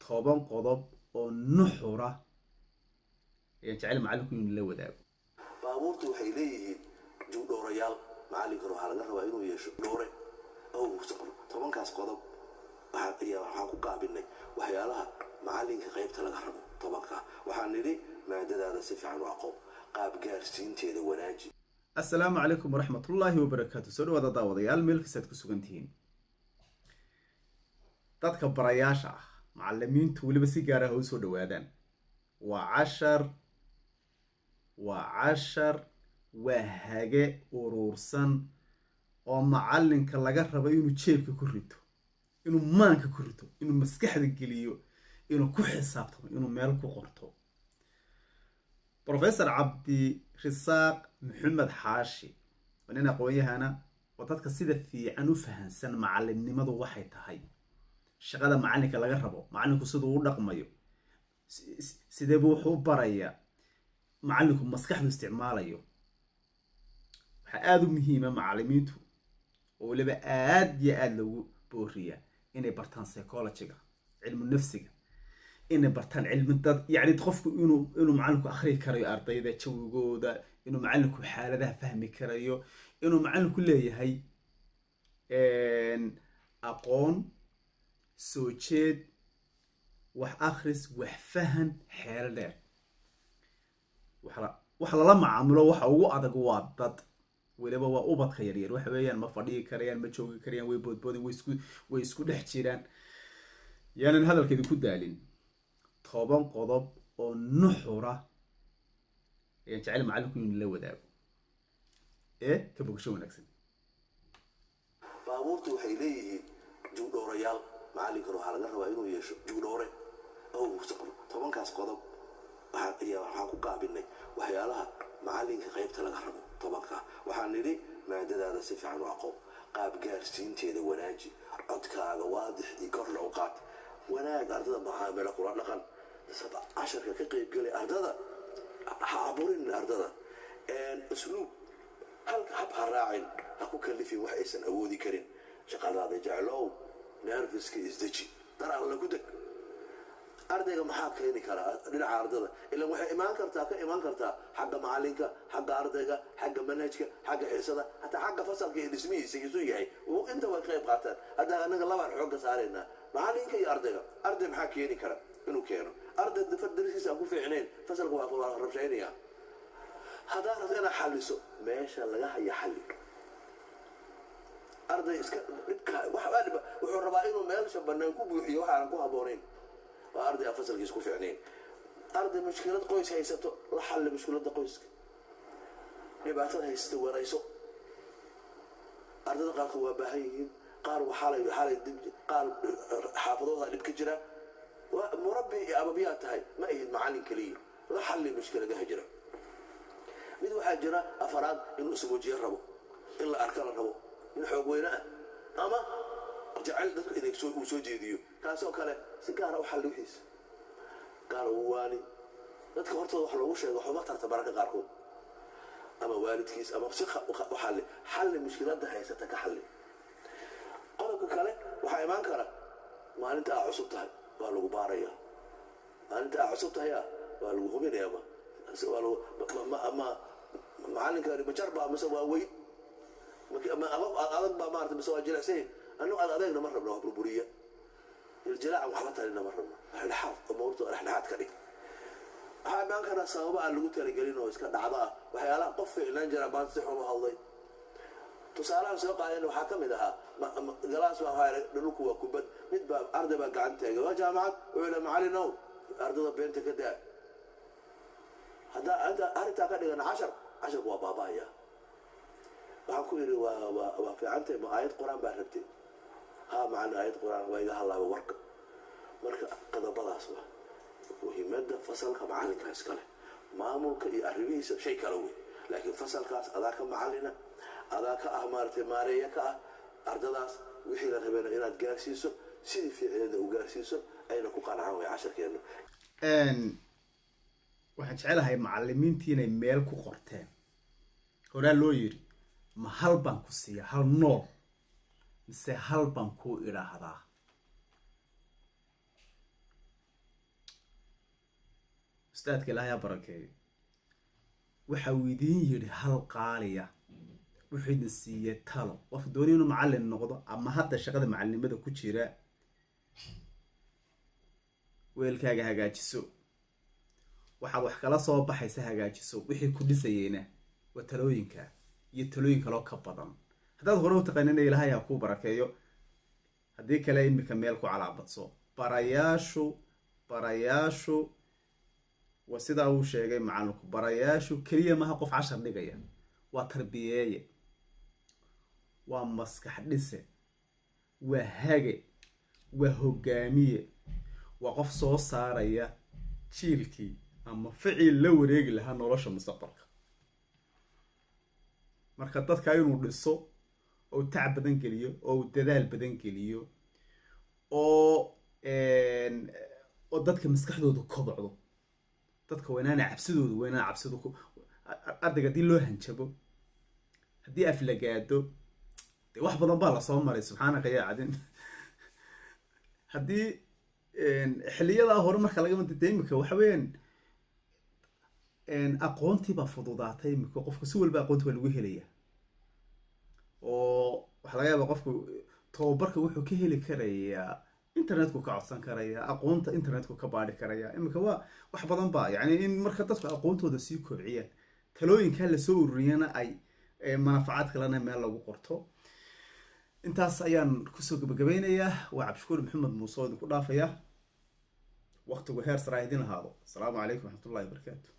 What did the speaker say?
toban qodob oo nuxura ayaan jecel macallinku inuu la wadaago baabuurtu waxay leeyihiin juudhoorayaal macallinkana waxaa laga rabaa inuu yeesho dhoore ow tobankaas qodob waxaan ku gaabinay waxyaalaha macallinka qaybta laga rabo tobankaa waxaan nidhi maadadaada si fiican u aqoon qaab gaarsiinteeda wanaaji assalaamu calaykum waraxmatullaahi wabarakaatu soo dhawaada daawadayaal meel kastaad ku sugan tihiin dadka barayaasha ah macalimiintu weliba si gaar ah u soo dhawaadaan waa cashar waa cashar waa hage uruursan oo macalinka laga rabo inuu jeebka ku rito inuu maanka ku rito inuu maskaxda geliyo inuu ku xisaabtamo inuu meel ku qorto professor cabdi risaaq maxamed xaashi waa nin aqoon-yahana oo dadka sida fiican u fahansan macalimnimadu waxay tahay shaqada macalinka laga rabo macalinku siduu u dhaqmayo sideebu wuxuu u barayaa macalinku maskaxdu isticmaalayo waxaa aada u muhiima macalimiintu oo weliba aada iyo aada loogu booriyaa inay bartaan psychologiga cilmu nafsiga inay bartaan cilmi dad yacni qofku inuu inuu macalinku akhriyi karayo ardayda jawigooda inuu macalinku xaaladaha fahmi karayo inuu macalinku leeyahay aqoon soo jeed wax akhris wax fahan xeelo dheer wax lala macaamulo waxa ugu adag waa dad weliba waa ubadka yaryar waxa weeyaan ma fadhigi karayaan ma joogi karayaan way boodboodin way isku way isku dhex jiraan yaanan hadalkeedu ku daalin toban qodob oo nuxura ayaan jecel macallinku inuu la wadaago ee ka bogasho wanaagsan baabuurtu waxay leeyihiin juudhoorayaal macallinkana waxaa laga rabaa inuu yeesho juudhoore ow tobankaas qodob waxaan ku gaabinay waxyaalaha macallinka qaybta laga rabo tobankaa waxaan nidhi maadadaada si fiican u aqoon qaab gaarsiinteeda wanaaji codkaaga waadixdii korna u qaad wanaag ardada macaamilo kula dhaqan casharka ka qaybgelay ardada ha aburin ardada usluub hab ha raacin ha ku kalifin wax aysan awoodi karin shaqadaada jeclow nerfiska isdeji dar alla ku deg ardayga maxaa keeni karaa dhinaca ardada ilan waxay imaan kartaa ka imaan kartaa xagga macalinka xagga ardayga xagga manhajka xagga xiisada hataa xagga fasalka iyo dhismihiisa isu yahay inta way qayb qaataan hadda anaga labaan xoogga saaraynaa macalinka iyo ardayga arday maxaa keeni kara inuu keeno arday darsiisa aan ku fiicnayn fasalka waa rabshaynaya haddaa rabto inaad xaliso meesha laga haya xalli arday iska dhibka wuxuu rabaa inuu meelsha banaan ku buuxiyo waxaanan ku haboonayn waa arday aan fasalkiis ku fiicnayn arday mushkilad qoys haysato la xalli mushkiladda qoyska dhibaatada haysata warayso ardada qaarkood waa baahan yihiin qaar waxaalay waxaalay qaar xaafadooda dhib ka jira murabbi iyo ababiyaa tahay ma ahid macallin keliya la xalli mushkiladaha jira mid waxaa jira afaraad inuu ismuujiyo rabo in la arka la rabo in xoog weyne ah ama jacayl dadku inay uu soo jeediyo kaasoo kale si gaara u xalli wixiisa gaara uu waani dadka hortooda wax loogu sheego waxuma tarta bararka qaarkood ama waalidkiis ama si u xalli xalli mushkiladda haysata ka xalli qodobka kale waxaa imaan kara maalinta aa cusub tahay waa lagu baaraya maalinta aa cusub tahaya waa lagu hubinaya ma macalinka majarba mise waa weyn adag baa maarata mise waa jilicsan annagu ad adeegna ma rabno waa burburiya iljilaacan waxba talina ma rabno dhexdhexaad umuurta dhexdhexaad ka dhig waxaa imaan karaa sababa aan lagu talagelin oo iska dhacdo ah waxyaalaha qof ficnaan jira maanta si xun u hadlay tusaalahan soo qaadeen waxaa ka mid ahaa galaas baa waxaa dhulku waa kubad mid baa arday baa gacan taagay waa jaamacad wuxuu yidhi macallinow ardada beenta ka daa haddaa arrintaa ka dhigan cashar casharku waa baaba'aya waxaan ku yidhi waa waa fiicantay ma aayad qur-aan baa rabtay haa macalin aayad qur-aan waa iga hadlaaba warka marka qodobadaas waa muhiimadda fasalka macalinka iskale maamulka iyo arrimihiisa shay kale wey laakiin fasalkaas adaa ka macalina adaa ka ah maaratay maareeya ka ah ardadaas wixii la rabeena inaad gaarsiiso sidii fiicneeda u gaarsiiso ayna ku qancaan way casharkeenu waxaan jecelahay macalimiintii inay meel ku qorteen horaa loo yiri ma hal baan ku siiya hal nool mise hal baan kuu idhaahdaa ustaadka ilaahay ha barakeeyo waxa uu idiin yidhi hal qaaliya wuxuu idin siiyey talo qofka dooni inuu macallin noqdo ama hadda shaqada macallinimada ku jira weelkaaga hagaajiso waxaad wax kala soo baxaysa hagaajiso wixii ku dhisayeyna waa talooyinka iyo talooyin kaloo ka badan haddaad hore u taqaanina ilaahay ha kuu barakeeyo haddii kale imika meel ku calaabadso barayaashu barayaashu waa sidaa uu sheegay macallinku barayaashu keliya maha qof cashar dhigaya waa tarbiyeeye waa maskax dhise waa hage waa hogaamiye waa qof soo saaraya jiilkii ama ficil la wareegi lahaa nolosha mustaqbalka marka dadka inuu dhiso oo tac badan geliyo oo uu dadaal badan geliyo oo oo dadka maskaxdooda kobocdo dadka weynaana cabsidooda weynaan cabsidu ardayga haddii loo hanjabo haddii aflagaado dee wax badan baa lasoo maray subxaanaka yaa cadin haddii xiliyadaa hore marka laga mada de imika waxa weeyaan aqoontii baa fududaatay imika qofku si walba aqoonti waa lagu helaya oo waxaa laga yaaba qofku tababarka wuxuu ka heli karayaa internetku ka codsan karaya aqoonta internetku ka baadhi karaya imika waa wax badan ba yani in marka dadku aqoontooda sii kobciyaan talooyinkaa lasoo ururiyana ay manafacaad kalena meel lagu qorto intaas ayaan kusoo gabagabeynayaa waa cabdishukuur maxamed muuse oo idinku dhaafaya waqtigu heer saraa idin ahaado asalaamu calaykum waraxmatullahi wabarakaatu